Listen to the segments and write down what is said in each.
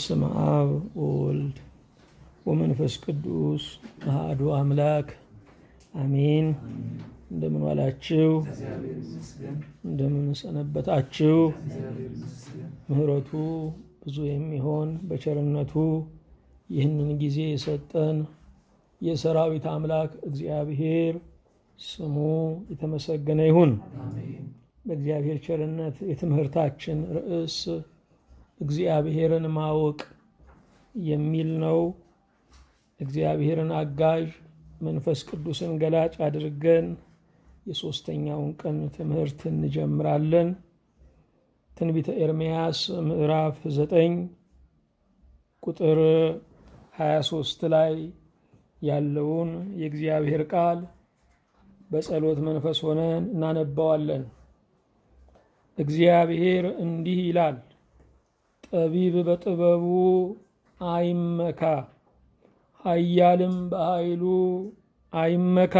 በስመ አብ ወወልድ ወመንፈስ ቅዱስ አሐዱ አምላክ አሜን። እንደምን ዋላችሁ? እንደምን ሰነበታችሁ? ምሕረቱ ብዙ የሚሆን በቸርነቱ ይህንን ጊዜ የሰጠን የሰራዊት አምላክ እግዚአብሔር ስሙ የተመሰገነ ይሁን። በእግዚአብሔር ቸርነት የትምህርታችን ርዕስ እግዚአብሔርን ማወቅ የሚል ነው። እግዚአብሔርን አጋዥ መንፈስ ቅዱስን ገላጭ አድርገን የሦስተኛውን ቀን ትምህርት እንጀምራለን። ትንቢተ ኤርምያስ ምዕራፍ ዘጠኝ ቁጥር 23 ላይ ያለውን የእግዚአብሔር ቃል በጸሎት መንፈስ ሆነን እናነባዋለን። እግዚአብሔር እንዲህ ይላል፣ ጠቢብ በጥበቡ አይመካ፣ ኃያልም በኃይሉ አይመካ፣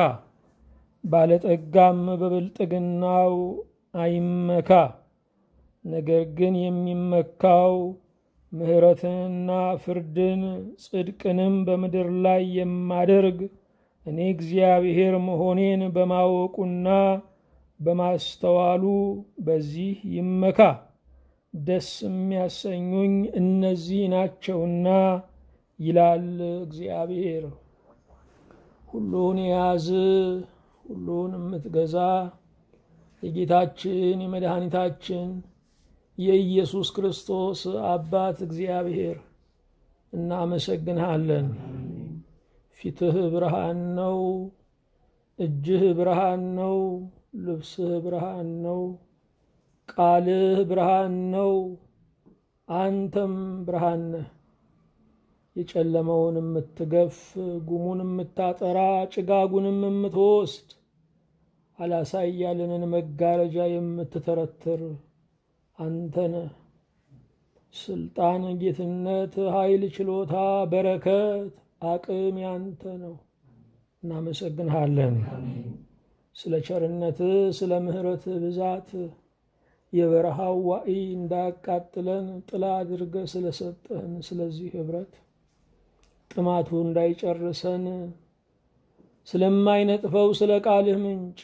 ባለጠጋም በብልጥግናው አይመካ። ነገር ግን የሚመካው ምሕረትንና ፍርድን ጽድቅንም በምድር ላይ የማደርግ እኔ እግዚአብሔር መሆኔን በማወቁና በማስተዋሉ በዚህ ይመካ። ደስ የሚያሰኙኝ እነዚህ ናቸውና ይላል እግዚአብሔር። ሁሉን የያዝ ሁሉን የምትገዛ የጌታችን የመድኃኒታችን የኢየሱስ ክርስቶስ አባት እግዚአብሔር እናመሰግንሃለን። ፊትህ ብርሃን ነው፣ እጅህ ብርሃን ነው፣ ልብስህ ብርሃን ነው፣ ቃልህ ብርሃን ነው። አንተም ብርሃን ነህ። የጨለመውን የምትገፍ ጉሙን የምታጠራ ጭጋጉንም የምትወስድ አላሳይ ያለንን መጋረጃ የምትተረትር አንተ ነህ። ስልጣን፣ ጌትነት፣ ኃይል፣ ችሎታ፣ በረከት፣ አቅም ያንተ ነው። እናመሰግንሃለን ስለ ቸርነትህ፣ ስለ ምሕረትህ ብዛት የበረሃው ዋዕይ እንዳያቃጥለን ጥላ አድርገህ ስለሰጠህን ስለዚህ ኅብረት ጥማቱ እንዳይጨርሰን ስለማይነጥፈው ስለ ቃልህ ምንጭ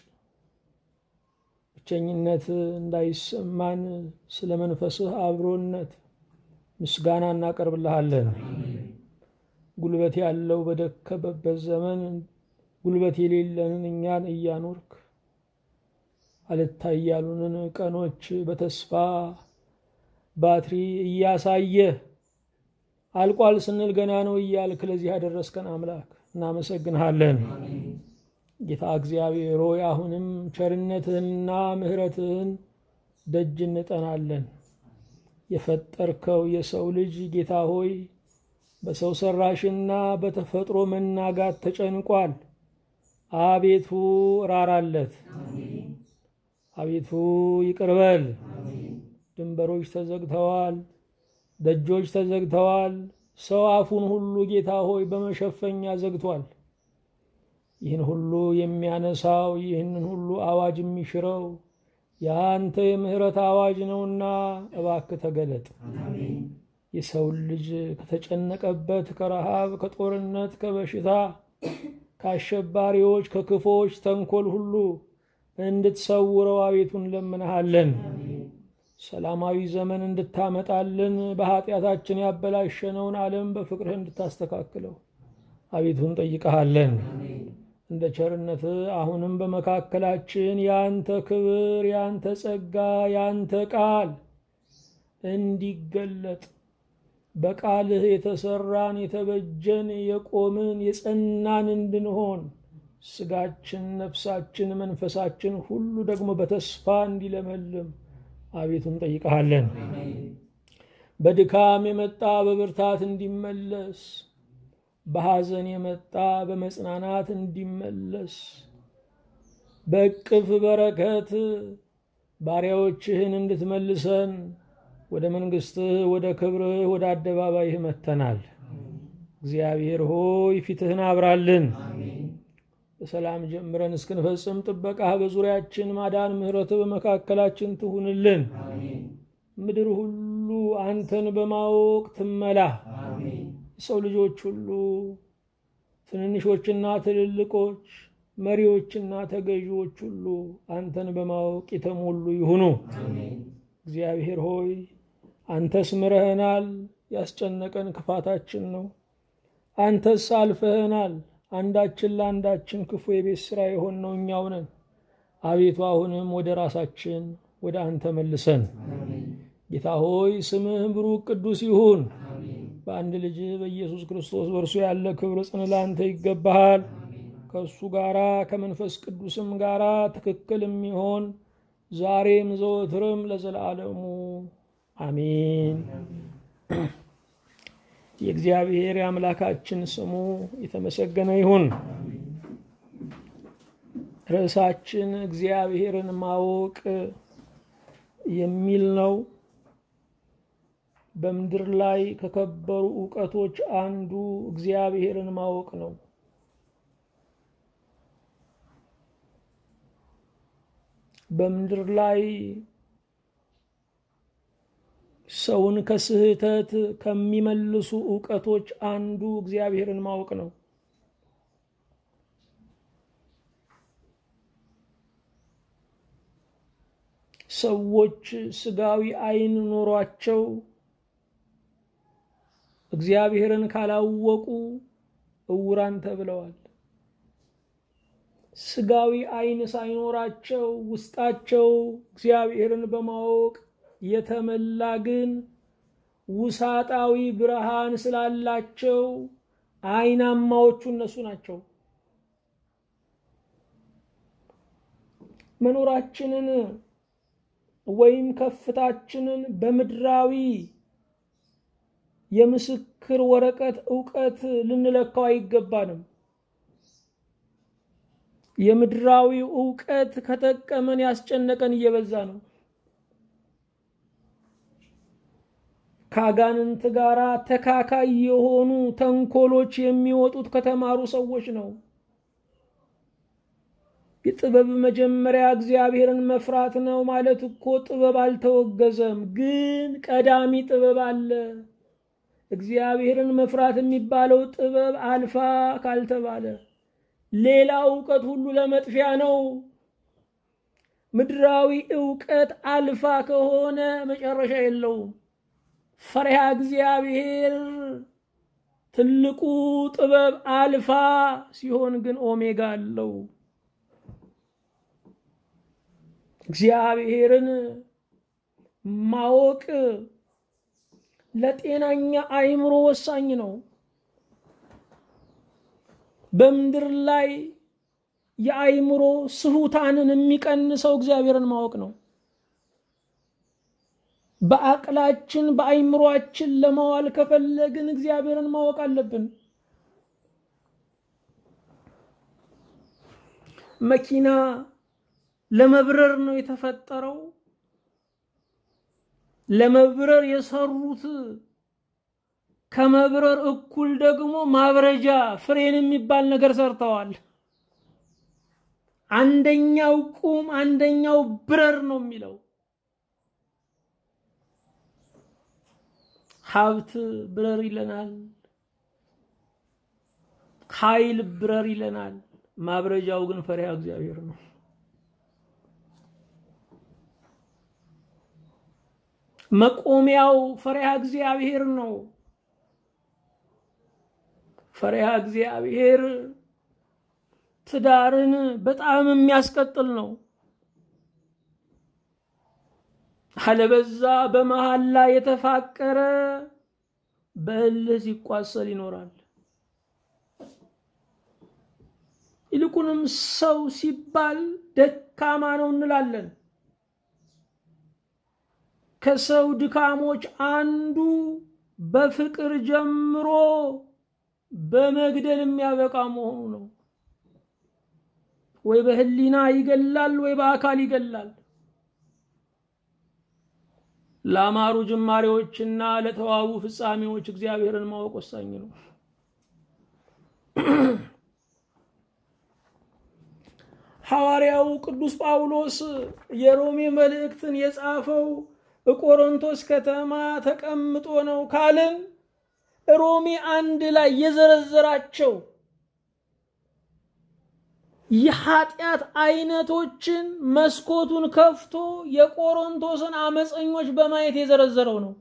ብቸኝነት እንዳይሰማን ስለ መንፈስህ አብሮነት ምስጋና እናቀርብልሃለን። ጉልበት ያለው በደከመበት ዘመን ጉልበት የሌለንን እኛን እያኖርክ አልታይ ያሉንን ቀኖች በተስፋ ባትሪ እያሳየህ አልቋል ስንል ገና ነው እያልክ ለዚህ ያደረስከን አምላክ እናመሰግንሃለን። ጌታ እግዚአብሔር ሆይ አሁንም ቸርነትህንና ምሕረትህን ደጅ እንጠናለን። የፈጠርከው የሰው ልጅ ጌታ ሆይ በሰው ሰራሽና በተፈጥሮ መናጋት ተጨንቋል። አቤቱ ራራለት፣ አቤቱ ይቅርበል። ድንበሮች ተዘግተዋል፣ ደጆች ተዘግተዋል። ሰው አፉን ሁሉ ጌታ ሆይ በመሸፈኛ ዘግቷል። ይህን ሁሉ የሚያነሳው ይህንን ሁሉ አዋጅ የሚሽረው የአንተ የምህረት አዋጅ ነውና እባክህ ተገለጥ። የሰውን ልጅ ከተጨነቀበት ከረሃብ፣ ከጦርነት፣ ከበሽታ፣ ከአሸባሪዎች፣ ከክፎች ተንኮል ሁሉ እንድትሰውረው አቤቱ እንለምንሃለን። ሰላማዊ ዘመን እንድታመጣልን በኃጢአታችን ያበላሸነውን ዓለም በፍቅርህ እንድታስተካክለው አቤቱ እንጠይቀሃለን። እንደ ቸርነት አሁንም በመካከላችን የአንተ ክብር፣ የአንተ ጸጋ፣ የአንተ ቃል እንዲገለጥ በቃልህ የተሰራን የተበጀን የቆምን የጸናን እንድንሆን ስጋችን፣ ነፍሳችን፣ መንፈሳችን ሁሉ ደግሞ በተስፋ እንዲለመልም አቤቱ እንጠይቀሃለን። በድካም የመጣ በብርታት እንዲመለስ በሐዘን የመጣ በመጽናናት እንዲመለስ በእቅፍ በረከት ባሪያዎችህን እንድትመልሰን ወደ መንግሥትህ፣ ወደ ክብርህ፣ ወደ አደባባይህ መጥተናል። እግዚአብሔር ሆይ ፊትህን አብራልን። በሰላም ጀምረን እስክንፈጽም ጥበቃህ በዙሪያችን ማዳን፣ ምሕረትህ በመካከላችን ትሁንልን። ምድር ሁሉ አንተን በማወቅ ትመላ። የሰው ልጆች ሁሉ ትንንሾችና ትልልቆች፣ መሪዎችና ተገዢዎች ሁሉ አንተን በማወቅ የተሞሉ ይሁኑ። እግዚአብሔር ሆይ አንተስ ምረህናል፣ ያስጨነቀን ክፋታችን ነው። አንተስ አልፈህናል፣ አንዳችን ለአንዳችን ክፉ የቤት ሥራ የሆንነው እኛው ነን። አቤቱ አሁንም ወደ ራሳችን ወደ አንተ መልሰን። ጌታ ሆይ ስምህ ብሩክ ቅዱስ ይሁን። በአንድ ልጅ በኢየሱስ ክርስቶስ በእርሱ ያለ ክብር ጽን ለአንተ ይገባሃል። ከእሱ ጋራ ከመንፈስ ቅዱስም ጋራ ትክክል የሚሆን ዛሬም ዘወትርም ለዘላለሙ አሜን። የእግዚአብሔር የአምላካችን ስሙ የተመሰገነ ይሁን። ርዕሳችን እግዚአብሔርን ማወቅ የሚል ነው። በምድር ላይ ከከበሩ እውቀቶች አንዱ እግዚአብሔርን ማወቅ ነው። በምድር ላይ ሰውን ከስህተት ከሚመልሱ እውቀቶች አንዱ እግዚአብሔርን ማወቅ ነው። ሰዎች ስጋዊ ዓይን ኖሯቸው እግዚአብሔርን ካላወቁ እውራን ተብለዋል። ስጋዊ ዓይን ሳይኖራቸው ውስጣቸው እግዚአብሔርን በማወቅ የተመላ ግን ውሳጣዊ ብርሃን ስላላቸው ዓይናማዎቹ እነሱ ናቸው። መኖራችንን ወይም ከፍታችንን በምድራዊ የምስክር ወረቀት እውቀት ልንለካው አይገባንም። የምድራዊ እውቀት ከጠቀመን ያስጨነቀን እየበዛ ነው። ከአጋንንት ጋር ተካካይ የሆኑ ተንኮሎች የሚወጡት ከተማሩ ሰዎች ነው። የጥበብ መጀመሪያ እግዚአብሔርን መፍራት ነው ማለት እኮ ጥበብ አልተወገዘም፣ ግን ቀዳሚ ጥበብ አለ። እግዚአብሔርን መፍራት የሚባለው ጥበብ አልፋ ካልተባለ ሌላ እውቀት ሁሉ ለመጥፊያ ነው። ምድራዊ እውቀት አልፋ ከሆነ መጨረሻ የለውም። ፈሪሃ እግዚአብሔር ትልቁ ጥበብ አልፋ ሲሆን ግን ኦሜጋ አለው። እግዚአብሔርን ማወቅ ለጤናኛ አእምሮ ወሳኝ ነው። በምድር ላይ የአእምሮ ስሁታንን የሚቀንሰው እግዚአብሔርን ማወቅ ነው። በአቅላችን በአእምሯችን ለማዋል ከፈለግን እግዚአብሔርን ማወቅ አለብን። መኪና ለመብረር ነው የተፈጠረው። ለመብረር የሰሩት ከመብረር እኩል ደግሞ ማብረጃ ፍሬን የሚባል ነገር ሰርተዋል። አንደኛው ቁም፣ አንደኛው ብረር ነው የሚለው። ሀብት ብረር ይለናል፣ ኃይል ብረር ይለናል። ማብረጃው ግን ፈሪሃ እግዚአብሔር ነው። መቆሚያው ፈሪሃ እግዚአብሔር ነው። ፈሪሃ እግዚአብሔር ትዳርን በጣም የሚያስቀጥል ነው። አለበዛ በመሃል ላይ የተፋቀረ በእልህ ሲቋሰል ይኖራል። ይልቁንም ሰው ሲባል ደካማ ነው እንላለን። ከሰው ድካሞች አንዱ በፍቅር ጀምሮ በመግደል የሚያበቃ መሆኑ ነው። ወይ በህሊና ይገላል፣ ወይ በአካል ይገላል። ለአማሩ ጅማሬዎችና ለተዋቡ ፍጻሜዎች እግዚአብሔርን ማወቅ ወሳኝ ነው። ሐዋርያው ቅዱስ ጳውሎስ የሮሜ መልእክትን የጻፈው ቆሮንቶስ ከተማ ተቀምጦ ነው ካልን ሮሜ አንድ ላይ የዘረዘራቸው የኃጢአት አይነቶችን መስኮቱን ከፍቶ የቆሮንቶስን አመፀኞች በማየት የዘረዘረው ነው።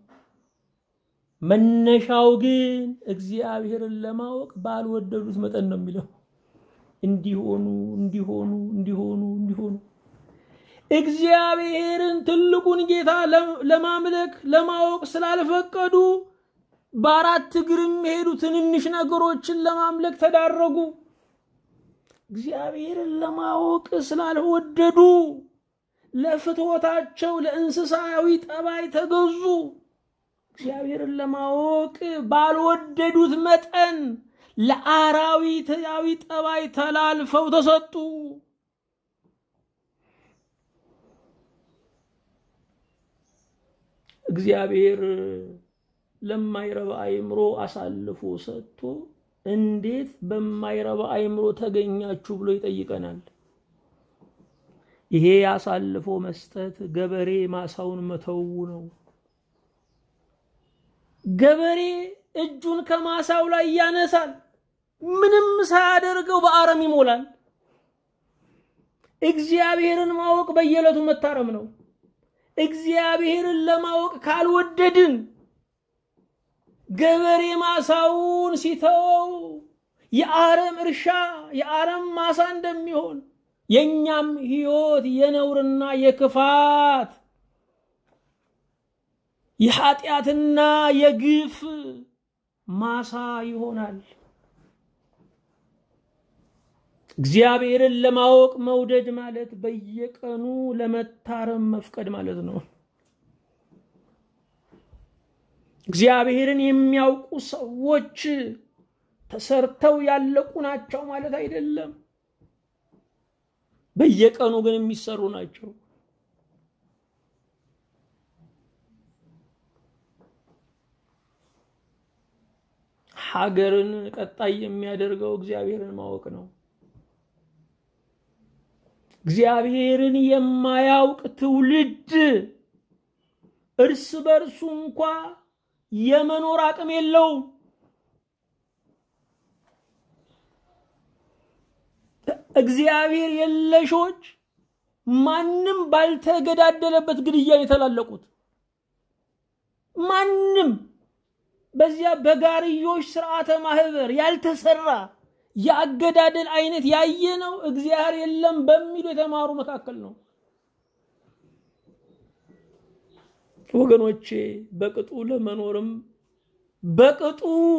መነሻው ግን እግዚአብሔርን ለማወቅ ባልወደዱት መጠን ነው የሚለው። እንዲሆኑ እንዲሆኑ እንዲሆኑ እንዲሆኑ እግዚአብሔርን ትልቁን ጌታ ለማምለክ ለማወቅ ስላልፈቀዱ በአራት እግር የሚሄዱ ትንንሽ ነገሮችን ለማምለክ ተዳረጉ። እግዚአብሔርን ለማወቅ ስላልወደዱ ለፍትወታቸው ለእንስሳዊ ጠባይ ተገዙ። እግዚአብሔርን ለማወቅ ባልወደዱት መጠን ለአራዊታዊ ጠባይ ተላልፈው ተሰጡ። እግዚአብሔር ለማይረባ አእምሮ አሳልፎ ሰጥቶ እንዴት በማይረባ አእምሮ ተገኛችሁ ብሎ ይጠይቀናል። ይሄ አሳልፎ መስጠት ገበሬ ማሳውን መተው ነው። ገበሬ እጁን ከማሳው ላይ ያነሳል፣ ምንም ሳያደርገው በአረም ይሞላል። እግዚአብሔርን ማወቅ በየዕለቱ መታረም ነው። እግዚአብሔርን ለማወቅ ካልወደድን ገበሬ ማሳውን ሲተወው የአረም እርሻ የአረም ማሳ እንደሚሆን የእኛም ሕይወት የነውርና የክፋት የኃጢአትና የግፍ ማሳ ይሆናል። እግዚአብሔርን ለማወቅ መውደድ ማለት በየቀኑ ለመታረም መፍቀድ ማለት ነው። እግዚአብሔርን የሚያውቁ ሰዎች ተሰርተው ያለቁ ናቸው ማለት አይደለም። በየቀኑ ግን የሚሰሩ ናቸው። ሀገርን ቀጣይ የሚያደርገው እግዚአብሔርን ማወቅ ነው። እግዚአብሔርን የማያውቅ ትውልድ እርስ በርሱ እንኳ የመኖር አቅም የለውም። እግዚአብሔር የለሾች ማንም ባልተገዳደለበት ግድያ የተላለቁት ማንም በዚያ በጋርዮሽ ስርዓተ ማህበር ያልተሰራ የአገዳደል አይነት ያየ ነው እግዚአብሔር የለም በሚሉ የተማሩ መካከል ነው። ወገኖቼ በቅጡ ለመኖርም በቅጡ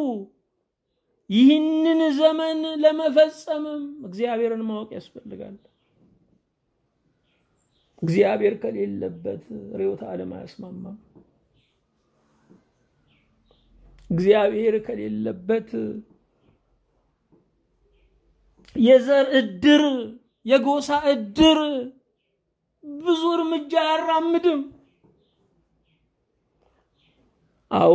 ይህንን ዘመን ለመፈጸምም እግዚአብሔርን ማወቅ ያስፈልጋል። እግዚአብሔር ከሌለበት ርዕዮተ ዓለም አያስማማም። እግዚአብሔር ከሌለበት የዘር እድር፣ የጎሳ እድር ብዙ እርምጃ አያራምድም። አዎ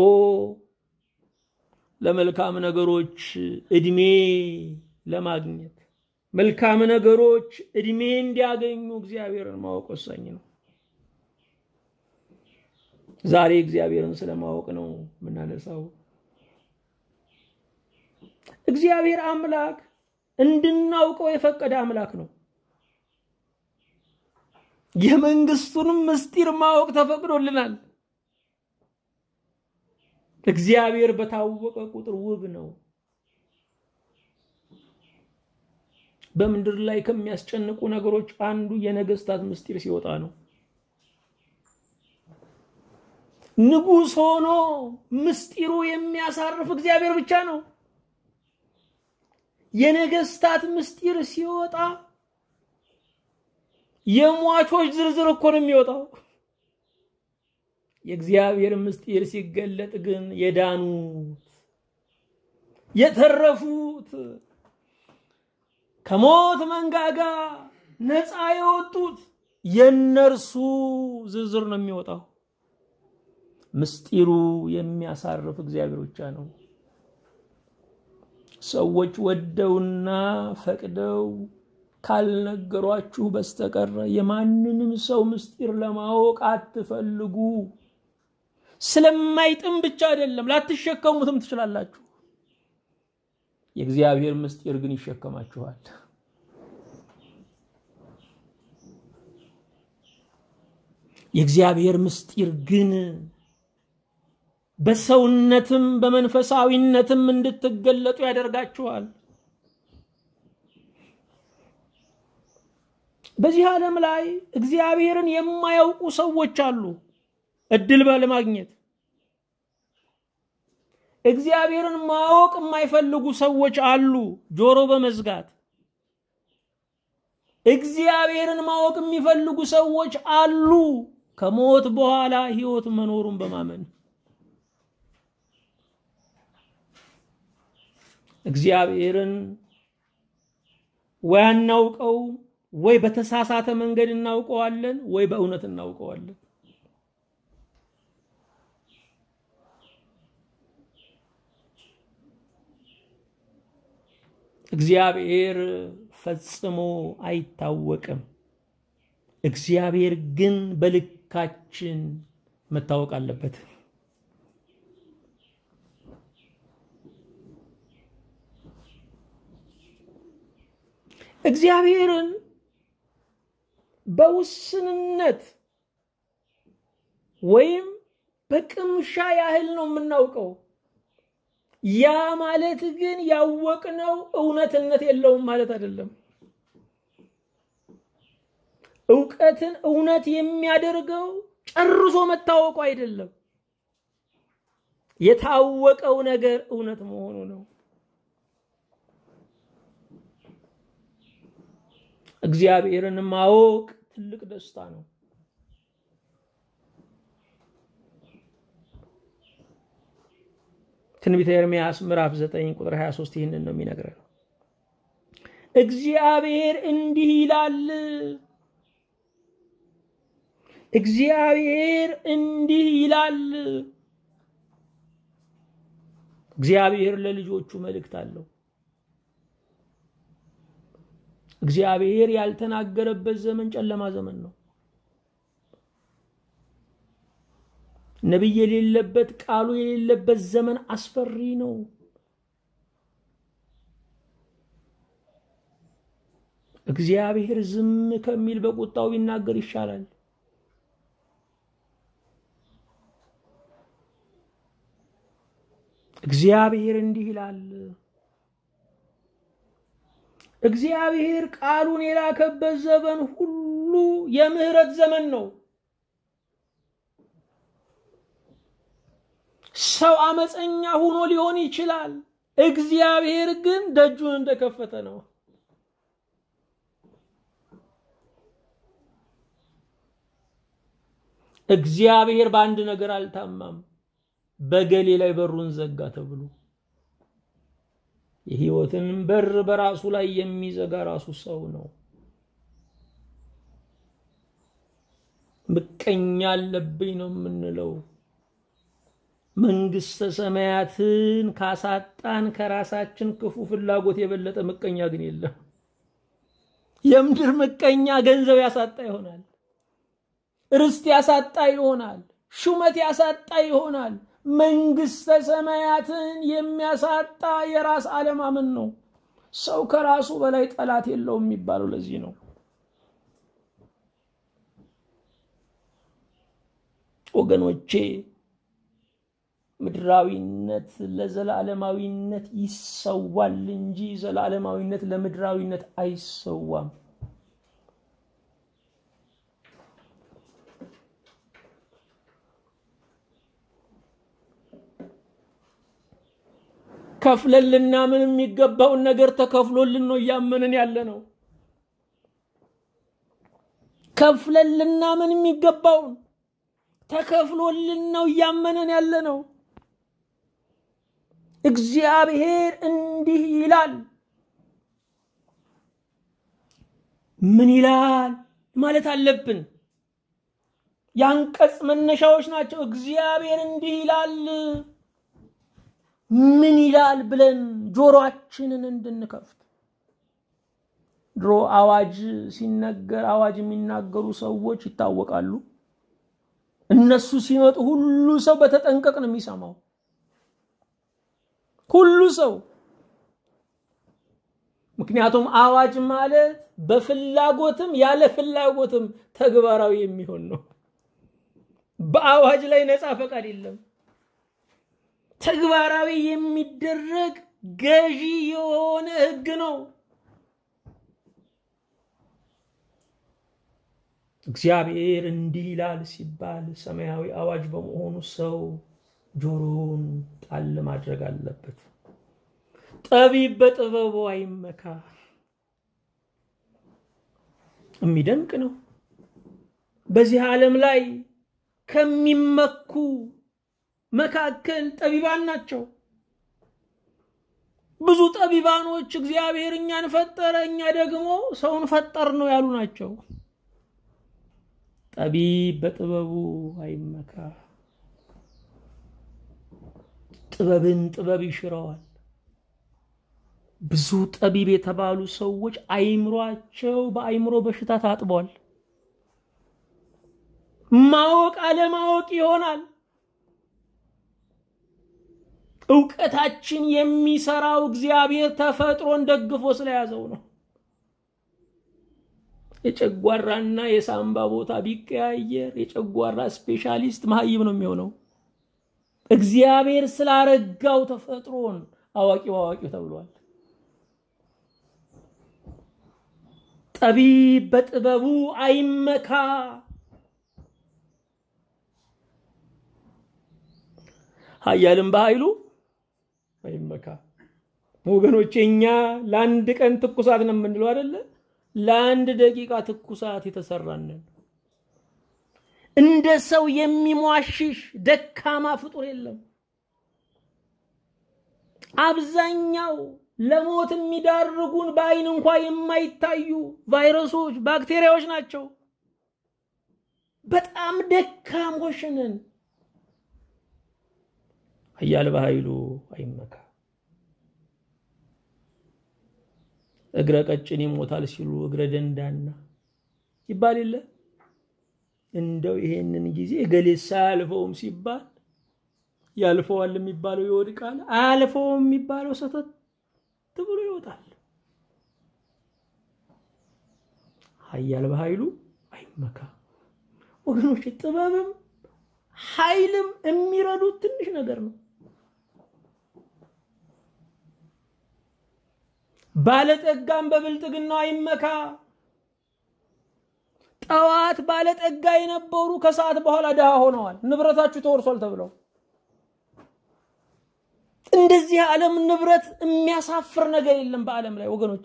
ለመልካም ነገሮች እድሜ ለማግኘት መልካም ነገሮች እድሜ እንዲያገኙ እግዚአብሔርን ማወቅ ወሳኝ ነው። ዛሬ እግዚአብሔርን ስለማወቅ ነው የምናነሳው። እግዚአብሔር አምላክ እንድናውቀው የፈቀደ አምላክ ነው። የመንግስቱንም ምስጢር ማወቅ ተፈቅዶልናል። እግዚአብሔር በታወቀ ቁጥር ውብ ነው። በምድር ላይ ከሚያስጨንቁ ነገሮች አንዱ የነገስታት ምስጢር ሲወጣ ነው። ንጉሥ ሆኖ ምስጢሩ የሚያሳርፍ እግዚአብሔር ብቻ ነው። የነገስታት ምስጢር ሲወጣ የሟቾች ዝርዝር እኮ ነው የሚወጣው። የእግዚአብሔር ምስጢር ሲገለጥ ግን የዳኑት የተረፉት ከሞት መንጋጋ ነፃ የወጡት የነርሱ ዝርዝር ነው የሚወጣው። ምስጢሩ የሚያሳርፍ እግዚአብሔር ብቻ ነው። ሰዎች ወደውና ፈቅደው ካልነገሯችሁ በስተቀረ የማንንም ሰው ምስጢር ለማወቅ አትፈልጉ። ስለማይጥም ብቻ አይደለም፣ ላትሸከሙትም ትችላላችሁ። የእግዚአብሔር ምስጢር ግን ይሸከማችኋል። የእግዚአብሔር ምስጢር ግን በሰውነትም በመንፈሳዊነትም እንድትገለጡ ያደርጋችኋል። በዚህ ዓለም ላይ እግዚአብሔርን የማያውቁ ሰዎች አሉ። እድል ባለማግኘት እግዚአብሔርን ማወቅ የማይፈልጉ ሰዎች አሉ። ጆሮ በመዝጋት እግዚአብሔርን ማወቅ የሚፈልጉ ሰዎች አሉ። ከሞት በኋላ ሕይወት መኖሩን በማመን እግዚአብሔርን ወይ አናውቀው ወይ በተሳሳተ መንገድ እናውቀዋለን፣ ወይ በእውነት እናውቀዋለን። እግዚአብሔር ፈጽሞ አይታወቅም። እግዚአብሔር ግን በልካችን መታወቅ አለበት። እግዚአብሔርን በውስንነት ወይም በቅምሻ ያህል ነው የምናውቀው። ያ ማለት ግን ያወቅነው እውነትነት የለውም ማለት አይደለም። እውቀትን እውነት የሚያደርገው ጨርሶ መታወቁ አይደለም፣ የታወቀው ነገር እውነት መሆኑ ነው። እግዚአብሔርን ማወቅ ትልቅ ደስታ ነው። ትንቢተ ኤርምያስ ምዕራፍ 9 ቁጥር 23 ይህንን ነው የሚነግረን። እግዚአብሔር እንዲህ ይላል፣ እግዚአብሔር እንዲህ ይላል። እግዚአብሔር ለልጆቹ መልእክት አለው። እግዚአብሔር ያልተናገረበት ዘመን ጨለማ ዘመን ነው። ነቢይ የሌለበት ቃሉ የሌለበት ዘመን አስፈሪ ነው። እግዚአብሔር ዝም ከሚል በቁጣው ቢናገር ይሻላል። እግዚአብሔር እንዲህ ይላል። እግዚአብሔር ቃሉን የላከበት ዘመን ሁሉ የምህረት ዘመን ነው። ሰው አመፀኛ ሆኖ ሊሆን ይችላል። እግዚአብሔር ግን ደጁን እንደከፈተ ነው። እግዚአብሔር በአንድ ነገር አልታማም። በገሌ ላይ በሩን ዘጋ ተብሎ የህይወትን በር በራሱ ላይ የሚዘጋ ራሱ ሰው ነው። ምቀኛ አለብኝ ነው የምንለው። መንግስተ ሰማያትን ካሳጣን ከራሳችን ክፉ ፍላጎት የበለጠ ምቀኛ ግን የለም። የምድር ምቀኛ ገንዘብ ያሳጣ ይሆናል፣ ርስት ያሳጣ ይሆናል፣ ሹመት ያሳጣ ይሆናል። መንግስተ ሰማያትን የሚያሳጣ የራስ አለማመን ነው። ሰው ከራሱ በላይ ጠላት የለውም የሚባለው ለዚህ ነው። ወገኖቼ ምድራዊነት ለዘላለማዊነት ይሰዋል እንጂ ዘላለማዊነት ለምድራዊነት አይሰዋም። ከፍለን ልናምን የሚገባውን ነገር ተከፍሎልን ነው እያመንን ያለ ነው። ከፍለን ልናምን የሚገባውን ተከፍሎልን ነው እያመንን ያለ ነው። እግዚአብሔር እንዲህ ይላል። ምን ይላል ማለት አለብን። የአንቀጽ መነሻዎች ናቸው። እግዚአብሔር እንዲህ ይላል ምን ይላል ብለን ጆሮአችንን እንድንከፍት። ድሮ አዋጅ ሲነገር አዋጅ የሚናገሩ ሰዎች ይታወቃሉ። እነሱ ሲመጡ ሁሉ ሰው በተጠንቀቅ ነው የሚሰማው። ሁሉ ሰው ምክንያቱም አዋጅ ማለት በፍላጎትም ያለ ፍላጎትም ተግባራዊ የሚሆን ነው። በአዋጅ ላይ ነፃ ፈቃድ የለም። ተግባራዊ የሚደረግ ገዢ የሆነ ህግ ነው። እግዚአብሔር እንዲህ ይላል ሲባል ሰማያዊ አዋጅ በመሆኑ ሰው ጆሮውን ጣል ማድረግ አለበት። ጠቢብ በጥበቡ አይመካ። የሚደንቅ ነው። በዚህ ዓለም ላይ ከሚመኩ መካከል ጠቢባን ናቸው። ብዙ ጠቢባኖች እግዚአብሔር እኛን ፈጠረ፣ እኛ ደግሞ ሰውን ፈጠር ነው ያሉ ናቸው። ጠቢብ በጥበቡ አይመካ። ጥበብን ጥበብ ይሽረዋል። ብዙ ጠቢብ የተባሉ ሰዎች አይምሯቸው በአይምሮ በሽታ ታጥቧል። ማወቅ አለማወቅ ይሆናል። እውቀታችን የሚሰራው እግዚአብሔር ተፈጥሮን ደግፎ ስለያዘው ነው። የጨጓራና የሳምባ ቦታ ቢቀያየር የጨጓራ ስፔሻሊስት መሀይም ነው የሚሆነው። እግዚአብሔር ስላረጋው ተፈጥሮን አዋቂው አዋቂው ተብሏል። ጠቢብ በጥበቡ አይመካ። ኃያልም በኃይሉ አይመካ። ወገኖቼ እኛ ለአንድ ቀን ትኩሳት ነው የምንለው አይደለ? ለአንድ ደቂቃ ትኩሳት የተሰራንን እንደ ሰው የሚሟሽሽ ደካማ ፍጡር የለም። አብዛኛው ለሞት የሚዳርጉን በአይን እንኳ የማይታዩ ቫይረሶች፣ ባክቴሪያዎች ናቸው። በጣም ደካሞች ነን። ኃያል በኃይሉ አይመካ። እግረ ቀጭን ይሞታል ሲሉ እግረ ደንዳና ይባል የለ እንደው ይሄንን ጊዜ እገሌ ሳያልፈውም ሲባል ያልፈዋል የሚባለው ይወድቃል፣ አያልፈውም የሚባለው ሰተት ብሎ ይወጣል። ኃያል በኃይሉ አይመካ። ወገኖች ጥበብም ኃይልም የሚረዱት ትንሽ ነገር ነው። ባለጠጋም በብልጥግናው አይመካ። ጠዋት ባለጠጋ የነበሩ ከሰዓት በኋላ ድሃ ሆነዋል፣ ንብረታችሁ ተወርሷል ተብለው። እንደዚህ የዓለም ንብረት የሚያሳፍር ነገር የለም በዓለም ላይ ወገኖቼ።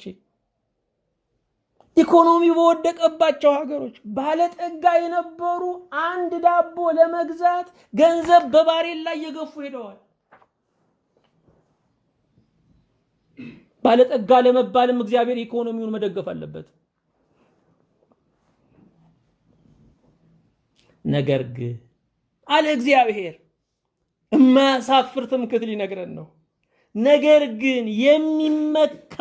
ኢኮኖሚ በወደቀባቸው ሀገሮች ባለጠጋ የነበሩ አንድ ዳቦ ለመግዛት ገንዘብ በባሬል ላይ እየገፉ ሄደዋል። ባለጠጋ ለመባልም እግዚአብሔር ኢኮኖሚውን መደገፍ አለበት። ነገር ግን አለ እግዚአብሔር የማያሳፍር ትምክህት ሊነግረን ነው። ነገር ግን የሚመካ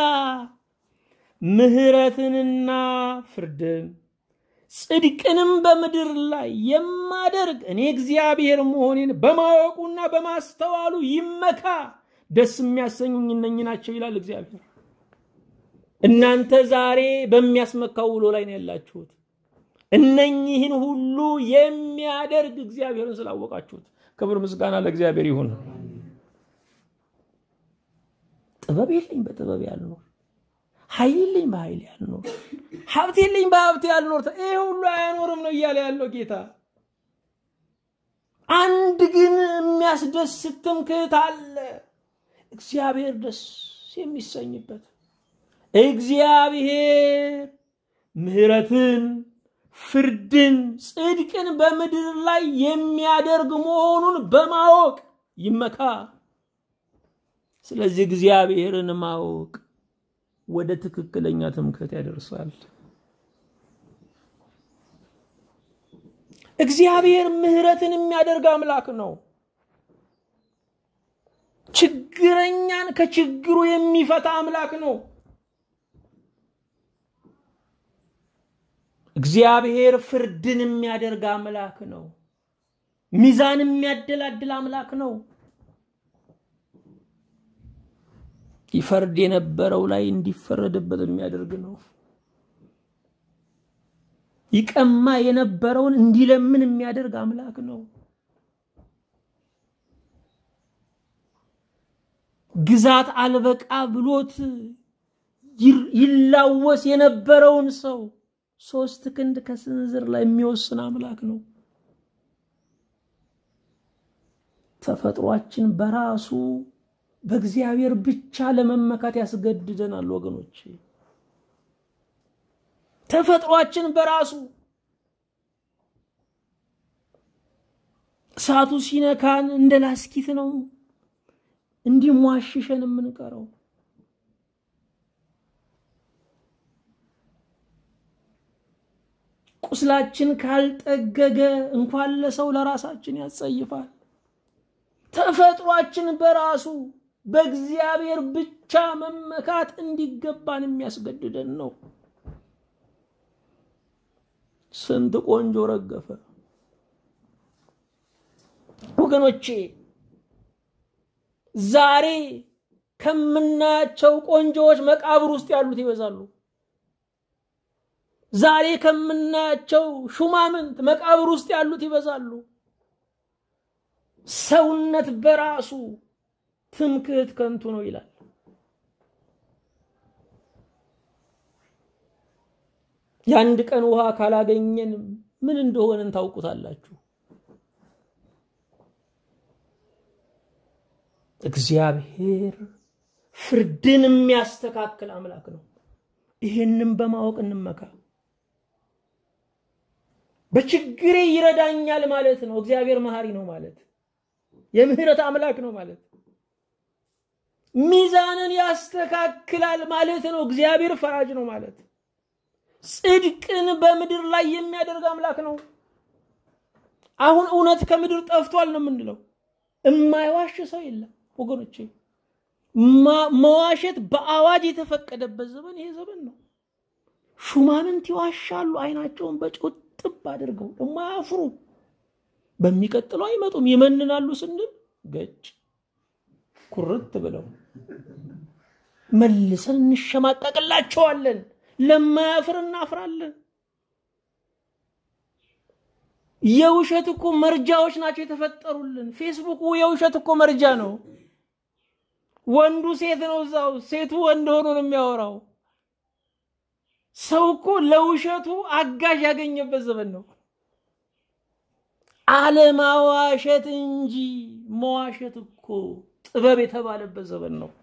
ምሕረትንና ፍርድን ጽድቅንም በምድር ላይ የማደርግ እኔ እግዚአብሔር መሆኔን በማወቁና በማስተዋሉ ይመካ። ደስ የሚያሰኙኝ እነኝ ናቸው ይላል እግዚአብሔር። እናንተ ዛሬ በሚያስመካው ውሎ ላይ ነው ያላችሁት። እነኚህን ሁሉ የሚያደርግ እግዚአብሔርን ስላወቃችሁት ክብር ምስጋና ለእግዚአብሔር ይሁን። ጥበብ የለኝ በጥበብ ያልኖር፣ ኃይል የለኝ በኃይል ያልኖር፣ ሀብት የለኝ በሀብት ያልኖር፣ ይሄ ሁሉ አያኖርም ነው እያለ ያለው ጌታ። አንድ ግን የሚያስደስት ትምክህት አለ፣ እግዚአብሔር ደስ የሚሰኝበት እግዚአብሔር ምሕረትን ፍርድን ጽድቅን በምድር ላይ የሚያደርግ መሆኑን በማወቅ ይመካ። ስለዚህ እግዚአብሔርን ማወቅ ወደ ትክክለኛ ትምክህት ያደርሳል። እግዚአብሔር ምሕረትን የሚያደርግ አምላክ ነው። ችግረኛን ከችግሩ የሚፈታ አምላክ ነው። እግዚአብሔር ፍርድን የሚያደርግ አምላክ ነው። ሚዛን የሚያደላድል አምላክ ነው። ይፈርድ የነበረው ላይ እንዲፈረድበት የሚያደርግ ነው። ይቀማ የነበረውን እንዲለምን የሚያደርግ አምላክ ነው። ግዛት አልበቃ ብሎት ይላወስ የነበረውን ሰው ሶስት ክንድ ከስንዝር ላይ የሚወስን አምላክ ነው። ተፈጥሯችን በራሱ በእግዚአብሔር ብቻ ለመመካት ያስገድደናል ወገኖች። ተፈጥሯችን በራሱ እሳቱ ሲነካን እንደ ላስኪት ነው እንዲሟሽሸን የምንቀረው። ቁስላችን ካልጠገገ እንኳን ለሰው ለራሳችን ያጸይፋል። ተፈጥሯችን በራሱ በእግዚአብሔር ብቻ መመካት እንዲገባን የሚያስገድደን ነው። ስንት ቆንጆ ረገፈ ወገኖቼ። ዛሬ ከምናያቸው ቆንጆዎች መቃብር ውስጥ ያሉት ይበዛሉ። ዛሬ ከምናያቸው ሹማምንት መቃብር ውስጥ ያሉት ይበዛሉ። ሰውነት በራሱ ትምክህት ከንቱ ነው ይላል። የአንድ ቀን ውሃ ካላገኘን ምን እንደሆነን ታውቁታላችሁ። እግዚአብሔር ፍርድን የሚያስተካክል አምላክ ነው። ይህንም በማወቅ እንመካ። በችግሬ ይረዳኛል ማለት ነው። እግዚአብሔር መሐሪ ነው ማለት የምህረት አምላክ ነው ማለት ሚዛንን ያስተካክላል ማለት ነው። እግዚአብሔር ፈራጅ ነው ማለት ጽድቅን በምድር ላይ የሚያደርግ አምላክ ነው። አሁን እውነት ከምድር ጠፍቷል ነው የምንለው። እማይዋሽ ሰው የለም ወገኖቼ። መዋሸት በአዋጅ የተፈቀደበት ዘመን ይሄ ዘመን ነው። ሹማምንት ይዋሻሉ፣ አይናቸውን በጨው ጥብ አድርገው ደግሞ አያፍሩ። በሚቀጥለው አይመጡም። ይመንናሉ ስንል ገጭ ኩርት ብለው መልሰን እንሸማቀቅላቸዋለን። ለማያፍር እናፍራለን። የውሸት እኮ መርጃዎች ናቸው የተፈጠሩልን። ፌስቡክ የውሸት እኮ መርጃ ነው። ወንዱ ሴት ነው እዛው፣ ሴቱ ወንድ ሆኖ ነው የሚያወራው። ሰው እኮ ለውሸቱ አጋዥ ያገኘበት ዘመን ነው። አለማዋሸት እንጂ መዋሸት እኮ ጥበብ የተባለበት ዘመን ነው።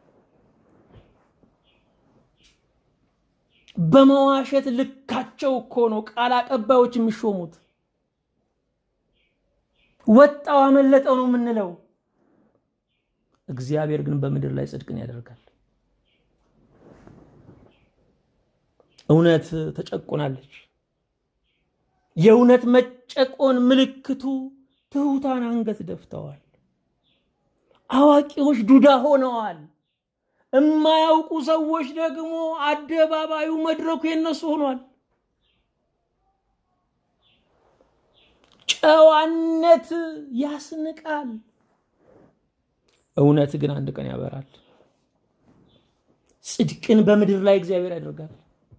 በመዋሸት ልካቸው እኮ ነው ቃል አቀባዮች የሚሾሙት። ወጣው አመለጠው ነው የምንለው። እግዚአብሔር ግን በምድር ላይ ጽድቅን ያደርጋል። እውነት ተጨቁናለች። የእውነት መጨቆን ምልክቱ ትሑታን አንገት ደፍተዋል። አዋቂዎች ዱዳ ሆነዋል። የማያውቁ ሰዎች ደግሞ አደባባዩ መድረኩ የነሱ ሆኗል። ጨዋነት ያስንቃል። እውነት ግን አንድ ቀን ያበራል። ጽድቅን በምድር ላይ እግዚአብሔር ያደርጋል።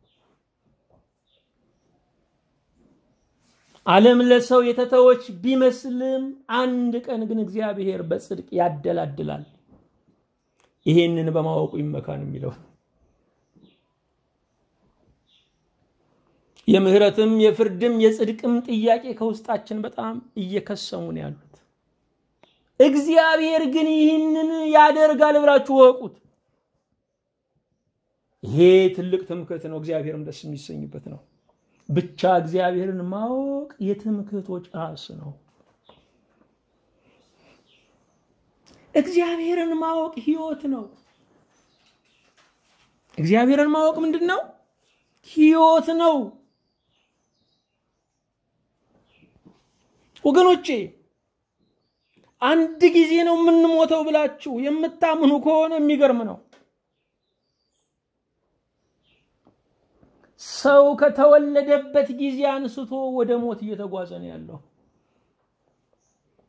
ዓለም ለሰው የተተወች ቢመስልም አንድ ቀን ግን እግዚአብሔር በጽድቅ ያደላድላል። ይሄንን በማወቁ ይመካን የሚለው የምህረትም የፍርድም የጽድቅም ጥያቄ ከውስጣችን በጣም እየከሰሙን ያሉት እግዚአብሔር ግን ይህንን ያደርጋል ብላችሁ ወቁት። ይሄ ትልቅ ትምክህት ነው። እግዚአብሔርም ደስ የሚሰኝበት ነው። ብቻ እግዚአብሔርን ማወቅ የትምክህቶች ራስ ነው። እግዚአብሔርን ማወቅ ህይወት ነው። እግዚአብሔርን ማወቅ ምንድን ነው? ህይወት ነው። ወገኖቼ አንድ ጊዜ ነው የምንሞተው ብላችሁ የምታምኑ ከሆነ የሚገርም ነው። ሰው ከተወለደበት ጊዜ አንስቶ ወደ ሞት እየተጓዘ ነው ያለው።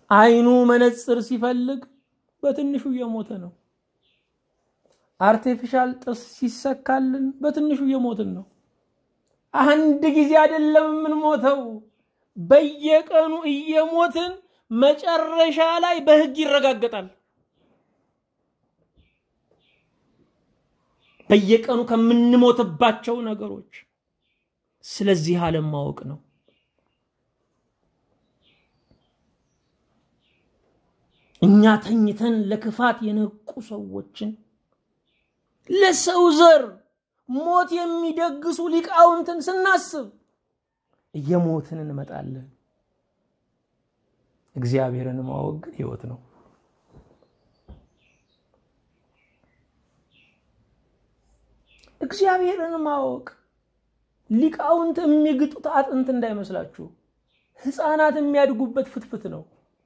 አይኑ መነጽር ሲፈልግ በትንሹ እየሞተ ነው። አርቴፊሻል ጥርስ ሲሰካልን በትንሹ እየሞትን ነው። አንድ ጊዜ አይደለም የምንሞተው፣ በየቀኑ እየሞትን መጨረሻ ላይ በሕግ ይረጋገጣል። በየቀኑ ከምንሞትባቸው ነገሮች ስለዚህ ዓለም ማወቅ ነው። እኛ ተኝተን ለክፋት የነቁ ሰዎችን ለሰው ዘር ሞት የሚደግሱ ሊቃውንትን ስናስብ እየሞትን እንመጣለን። እግዚአብሔርን ማወቅ ግን ሕይወት ነው። እግዚአብሔርን ማወቅ ሊቃውንት የሚግጡት አጥንት እንዳይመስላችሁ፣ ሕፃናት የሚያድጉበት ፍትፍት ነው።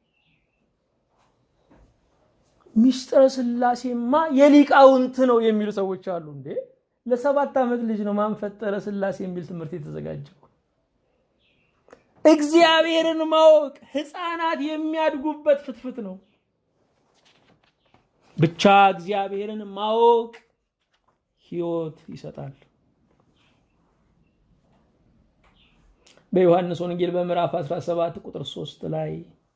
ሚስጥረ ስላሴማ የሊቃውንት ነው የሚሉ ሰዎች አሉ። እንዴ ለሰባት ዓመት ልጅ ነው ማን ፈጠረ ስላሴ የሚል ትምህርት የተዘጋጀው። እግዚአብሔርን ማወቅ ሕፃናት የሚያድጉበት ፍትፍት ነው። ብቻ እግዚአብሔርን ማወቅ ሕይወት ይሰጣል። በዮሐንስ ወንጌል በምዕራፍ 17 ቁጥር 3 ላይ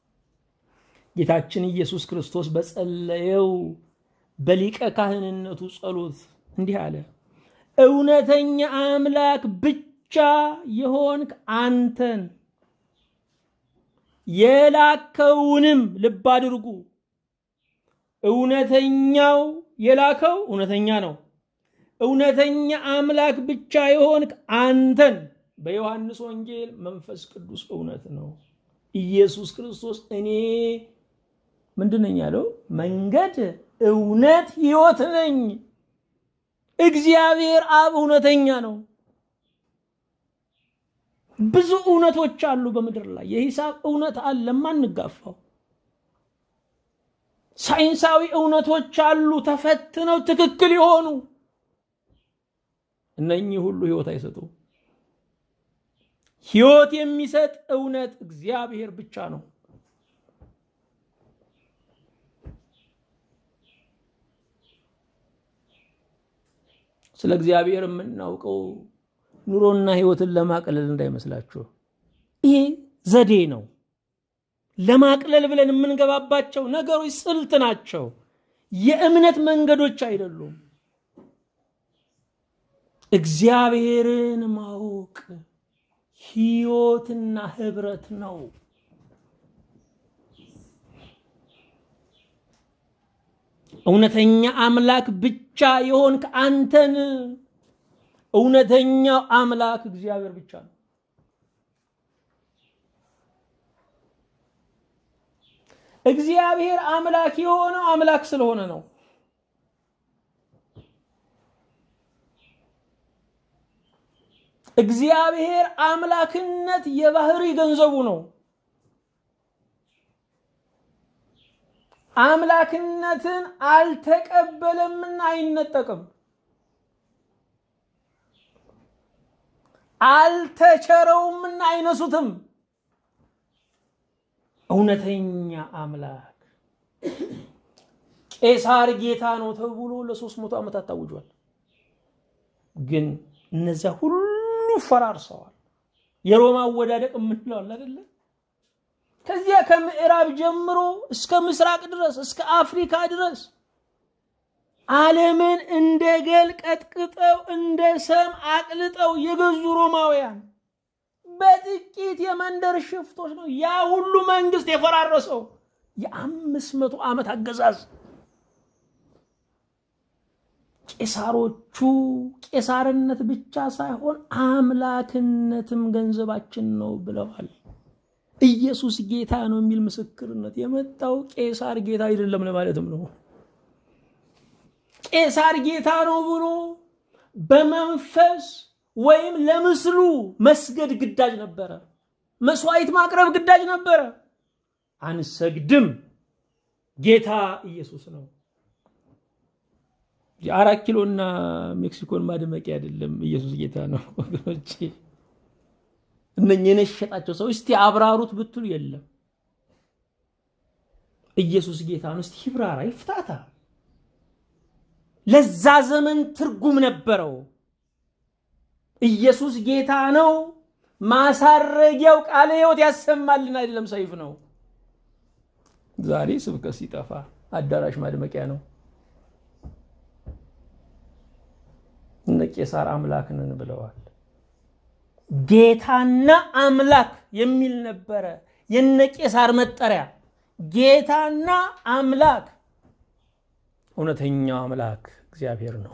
ጌታችን ኢየሱስ ክርስቶስ በጸለየው በሊቀ ካህንነቱ ጸሎት እንዲህ አለ። እውነተኛ አምላክ ብቻ የሆንክ አንተን የላከውንም ልብ አድርጉ። እውነተኛው የላከው እውነተኛ ነው። እውነተኛ አምላክ ብቻ የሆንክ አንተን በዮሐንስ ወንጌል መንፈስ ቅዱስ እውነት ነው። ኢየሱስ ክርስቶስ እኔ ምንድን ነኝ ያለው? መንገድ፣ እውነት፣ ሕይወት ነኝ። እግዚአብሔር አብ እውነተኛ ነው። ብዙ እውነቶች አሉ በምድር ላይ የሂሳብ እውነት አለ ማንጋፋው። ሳይንሳዊ እውነቶች አሉ ተፈትነው ትክክል የሆኑ እነኚህ ሁሉ ሕይወት አይሰጡም። ሕይወት የሚሰጥ እውነት እግዚአብሔር ብቻ ነው። ስለ እግዚአብሔር የምናውቀው ኑሮና ሕይወትን ለማቅለል እንዳይመስላችሁ። ይሄ ዘዴ ነው። ለማቅለል ብለን የምንገባባቸው ነገሮች ስልት ናቸው። የእምነት መንገዶች አይደሉም። እግዚአብሔርን ማወቅ ሕይወትና ህብረት ነው። እውነተኛ አምላክ ብቻ የሆንክ አንተን እውነተኛው አምላክ እግዚአብሔር ብቻ ነው። እግዚአብሔር አምላክ የሆነው አምላክ ስለሆነ ነው። እግዚአብሔር አምላክነት የባህሪ ገንዘቡ ነው። አምላክነትን አልተቀበለምና አይነጠቅም። አልተቸረውምና አይነሱትም። እውነተኛ አምላክ ቄሳር ጌታ ነው ተብሎ ለሶስት መቶ ዓመታት ታውጇል። ግን እነዚያ ሁሉ ፈራርሰዋል። የሮማ አወዳደቅ የምንለው አለ አይደለ? ከዚያ ከምዕራብ ጀምሮ እስከ ምስራቅ ድረስ እስከ አፍሪካ ድረስ ዓለምን እንደ ገል ቀጥቅጠው እንደ ሰም አቅልጠው የገዙ ሮማውያን በጥቂት የመንደር ሽፍቶች ነው ያ ሁሉ መንግስት የፈራረሰው። የአምስት መቶ ዓመት አገዛዝ ቄሳሮቹ ቄሳርነት ብቻ ሳይሆን አምላክነትም ገንዘባችን ነው ብለዋል። ኢየሱስ ጌታ ነው የሚል ምስክርነት የመጣው ቄሳር ጌታ አይደለም ለማለትም ነው። ቄሳር ጌታ ነው ብሎ በመንፈስ ወይም ለምስሉ መስገድ ግዳጅ ነበረ። መስዋዕት ማቅረብ ግዳጅ ነበረ። አንሰግድም፣ ጌታ ኢየሱስ ነው። የአራት ኪሎና ሜክሲኮን ማድመቂያ አይደለም። ኢየሱስ ጌታ ነው ወገኖቼ። እነኝህ የነሸጣቸው ሰው እስቲ አብራሩት ብትሉ የለም። ኢየሱስ ጌታ ነው። እስቲ ይብራራ፣ ይፍታታ። ለዛ ዘመን ትርጉም ነበረው። ኢየሱስ ጌታ ነው። ማሳረጊያው ቃለ ሕይወት ያሰማልን አይደለም፣ ሰይፍ ነው። ዛሬ ስብከት ሲጠፋ አዳራሽ ማድመቂያ ነው። እነ ቄሳር አምላክ ነን ብለዋል። ጌታና አምላክ የሚል ነበረ የነ ቄሳር መጠሪያ። ጌታና አምላክ እውነተኛው አምላክ እግዚአብሔር ነው።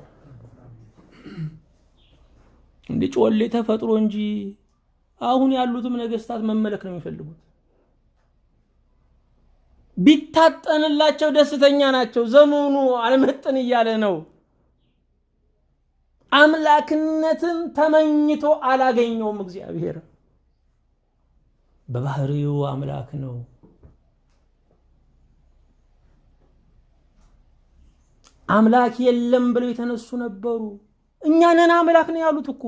እንደ ጮሌ ተፈጥሮ እንጂ አሁን ያሉትም ነገስታት መመለክ ነው የሚፈልጉት። ቢታጠንላቸው ደስተኛ ናቸው። ዘመኑ አልመጥን እያለ ነው። አምላክነትን ተመኝቶ አላገኘውም። እግዚአብሔር በባህሪው አምላክ ነው። አምላክ የለም ብለው የተነሱ ነበሩ። እኛ ነን አምላክ ነው ያሉት እኮ።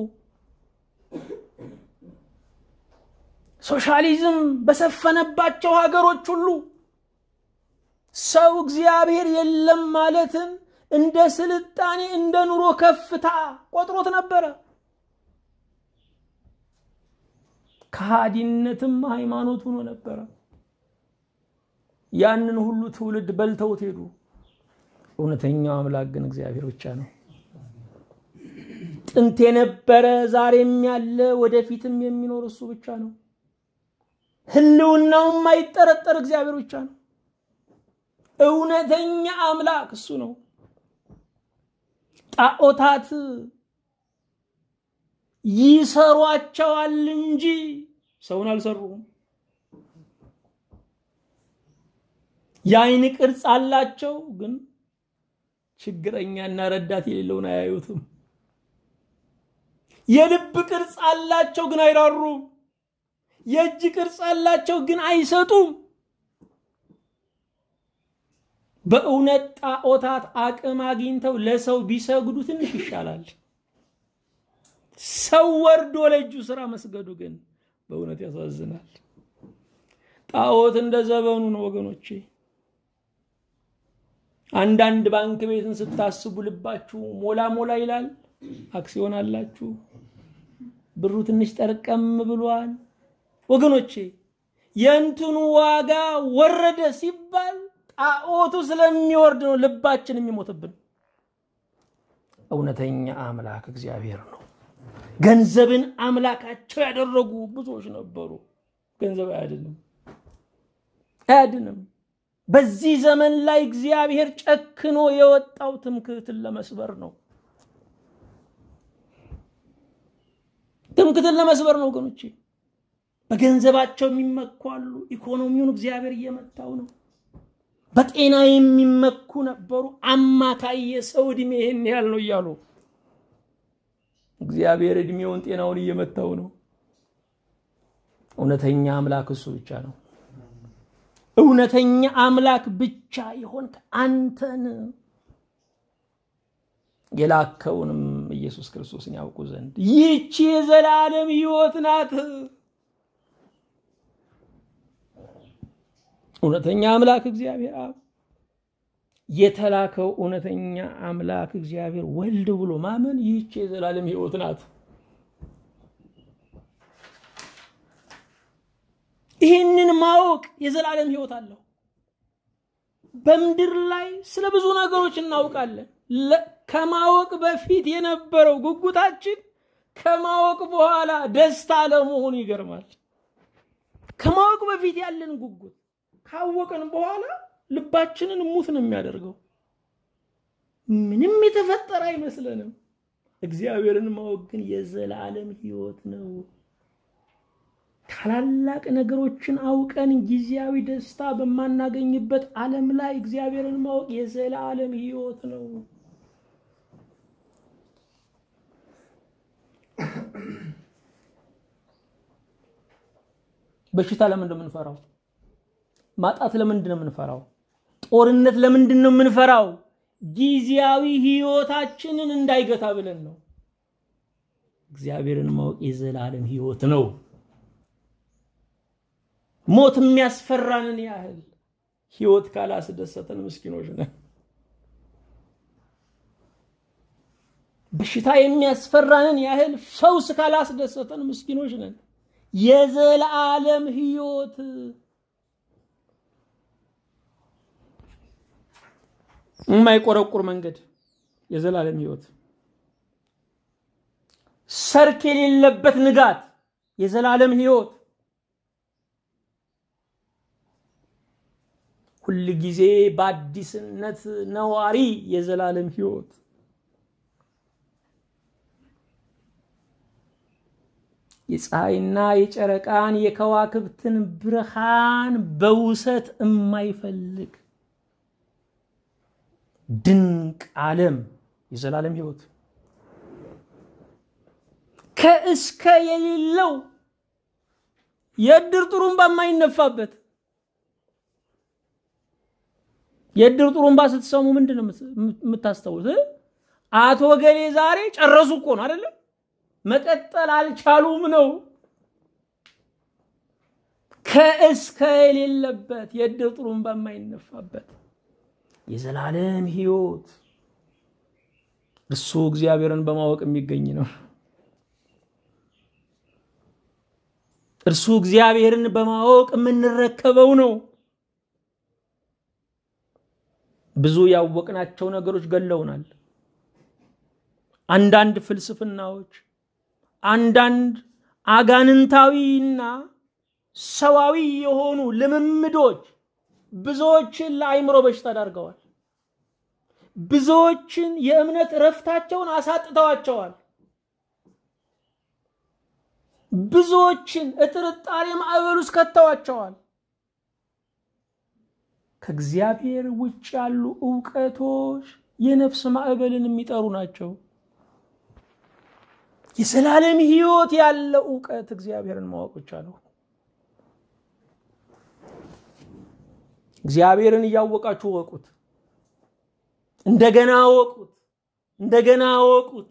ሶሻሊዝም በሰፈነባቸው ሀገሮች ሁሉ ሰው እግዚአብሔር የለም ማለትን እንደ ስልጣኔ እንደ ኑሮ ከፍታ ቆጥሮት ነበረ። ከሃዲነትም ሃይማኖት ሆኖ ነበረ። ያንን ሁሉ ትውልድ በልተውት ሄዱ። እውነተኛው አምላክ ግን እግዚአብሔር ብቻ ነው። ጥንት የነበረ ዛሬም ያለ ወደፊትም የሚኖር እሱ ብቻ ነው። ህልውናው የማይጠረጠር እግዚአብሔር ብቻ ነው። እውነተኛ አምላክ እሱ ነው። ጣዖታት ይሰሯቸዋል እንጂ ሰውን አልሰሩም። የአይን ቅርጽ አላቸው፣ ግን ችግረኛና ረዳት የሌለውን አያዩትም። የልብ ቅርጽ አላቸው፣ ግን አይራሩም። የእጅ ቅርጽ አላቸው፣ ግን አይሰጡም። በእውነት ጣዖታት አቅም አግኝተው ለሰው ቢሰግዱ ትንሽ ይሻላል። ሰው ወርዶ ለእጁ ስራ መስገዱ ግን በእውነት ያሳዝናል። ጣዖት እንደ ዘበኑ ነው ወገኖቼ። አንዳንድ ባንክ ቤትን ስታስቡ ልባችሁ ሞላ ሞላ ይላል። አክሲዮን አላችሁ፣ ብሩ ትንሽ ጠርቀም ብሏል። ወገኖቼ የእንትኑ ዋጋ ወረደ ሲባል ጣዖቱ ስለሚወርድ ነው ልባችን የሚሞትብን። እውነተኛ አምላክ እግዚአብሔር ነው። ገንዘብን አምላካቸው ያደረጉ ብዙዎች ነበሩ። ገንዘብ አያድንም፣ አያድንም። በዚህ ዘመን ላይ እግዚአብሔር ጨክኖ የወጣው ትምክህትን ለመስበር ነው። ትምክህትን ለመስበር ነው ወገኖቼ። በገንዘባቸው የሚመኩ አሉ። ኢኮኖሚውን እግዚአብሔር እየመታው ነው። በጤና የሚመኩ ነበሩ። አማካይ የሰው ዕድሜ ይህን ያህል ነው እያሉ እግዚአብሔር ዕድሜውን ጤናውን እየመታው ነው። እውነተኛ አምላክ እሱ ብቻ ነው። እውነተኛ አምላክ ብቻ የሆንክ አንተን የላከውንም ኢየሱስ ክርስቶስን ያውቁ ዘንድ ይህቺ የዘላለም ሕይወት ናት። እውነተኛ አምላክ እግዚአብሔር አብ የተላከው እውነተኛ አምላክ እግዚአብሔር ወልድ ብሎ ማመን ይህች የዘላለም ሕይወት ናት። ይህንን ማወቅ የዘላለም ሕይወት አለው። በምድር ላይ ስለ ብዙ ነገሮች እናውቃለን። ከማወቅ በፊት የነበረው ጉጉታችን ከማወቅ በኋላ ደስታ ለመሆኑ ይገርማል። ከማወቅ በፊት ያለን ጉጉት ካወቅን በኋላ ልባችንን ሙት ነው የሚያደርገው። ምንም የተፈጠረ አይመስለንም። እግዚአብሔርን ማወቅ ግን የዘላለም ሕይወት ነው። ታላላቅ ነገሮችን አውቀን ጊዜያዊ ደስታ በማናገኝበት ዓለም ላይ እግዚአብሔርን ማወቅ የዘላለም ሕይወት ነው። በሽታ ለምንድን ነው የምንፈራው? ማጣት ለምንድን ነው የምንፈራው? ጦርነት ለምንድን ነው የምንፈራው? ጊዜያዊ ህይወታችንን እንዳይገታ ብለን ነው። እግዚአብሔርን ማወቅ የዘላለም ህይወት ነው። ሞት የሚያስፈራንን ያህል ህይወት ካላስደሰተን ምስኪኖች ነን። በሽታ የሚያስፈራንን ያህል ፈውስ ካላስደሰተን ምስኪኖች ነን። የዘላለም ህይወት የማይቆረቁር መንገድ የዘላለም ህይወት፣ ሰርክ የሌለበት ንጋት የዘላለም ህይወት፣ ሁል ጊዜ በአዲስነት ነዋሪ የዘላለም ህይወት የፀሐይና የጨረቃን የከዋክብትን ብርሃን በውሰት የማይፈልግ ድንቅ ዓለም የዘላለም ህይወት ከእስከ የሌለው የእድር ጥሩምባ የማይነፋበት የእድር ጥሩምባ ስትሰሙ ምንድን ነው የምታስታውስ? አቶ ገሌ ዛሬ ጨረሱ እኮ ነው አይደለም? መቀጠል አልቻሉም ነው። ከእስከ የሌለበት የእድር ጥሩምባ የማይነፋበት የዘላለም ህይወት እሱ እግዚአብሔርን በማወቅ የሚገኝ ነው። እርሱ እግዚአብሔርን በማወቅ የምንረከበው ነው። ብዙ ያወቅናቸው ነገሮች ገለውናል። አንዳንድ ፍልስፍናዎች፣ አንዳንድ አጋንንታዊና ሰዋዊ የሆኑ ልምምዶች ብዙዎችን ለአይምሮ በሽታ ዳርገዋል። ብዙዎችን የእምነት እረፍታቸውን አሳጥተዋቸዋል። ብዙዎችን እጥርጣሬ ማዕበል ውስጥ ከተዋቸዋል። ከእግዚአብሔር ውጭ ያሉ እውቀቶች የነፍስ ማዕበልን የሚጠሩ ናቸው። የዘላለም ህይወት ያለው እውቀት እግዚአብሔርን ማወቅ ብቻ ነው። እግዚአብሔርን እያወቃችሁ ወቁት። እንደገና ወቁት። እንደገና ወቁት።